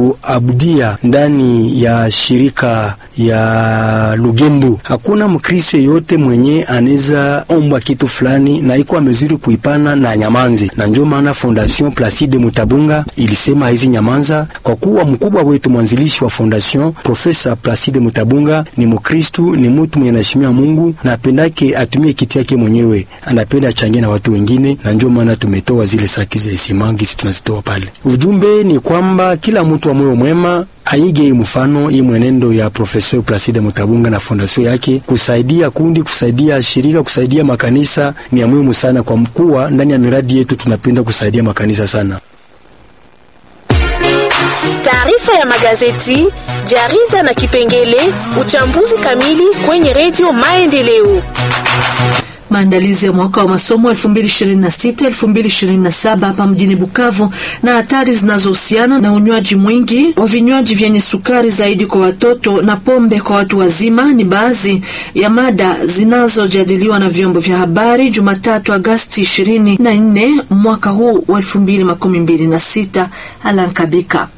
kuabudia ndani ya shirika ya Lugembu, hakuna Mkristo yote mwenye anaweza omba kitu fulani na iko amezuri kuipana na nyamanzi, na ndio maana Fondation Placide Mutabunga ilisema hizi nyamanza, kwa kuwa mkubwa wetu mwanzilishi wa fondation Profesa Placide Mutabunga ni Mkristu, ni mtu mwenye anaheshimia Mungu na apendake atumie kitu yake mwenyewe, anapenda achangie na watu wengine, na ndio maana tumetoa zile saki za simangi, sisi tunazitoa pale. Ujumbe ni kwamba kila mtu wa moyo mwema aige mfano hii mwenendo ya Profesa Placide Mutabunga na fondasio yake, kusaidia kundi, kusaidia shirika, kusaidia makanisa ni ya muhimu sana, kwa mkuwa ndani ya miradi yetu tunapenda kusaidia makanisa sana. Taarifa ya magazeti, jarida na kipengele uchambuzi kamili kwenye redio Maendeleo. Maandalizi ya mwaka wa masomo 2026-2027 hapa mjini Bukavu na hatari zinazohusiana na unywaji mwingi wa vinywaji vyenye sukari zaidi kwa watoto na pombe kwa watu wazima ni baadhi ya mada zinazojadiliwa na vyombo vya habari Jumatatu Agasti 24 mwaka huu wa 2026. Alankabika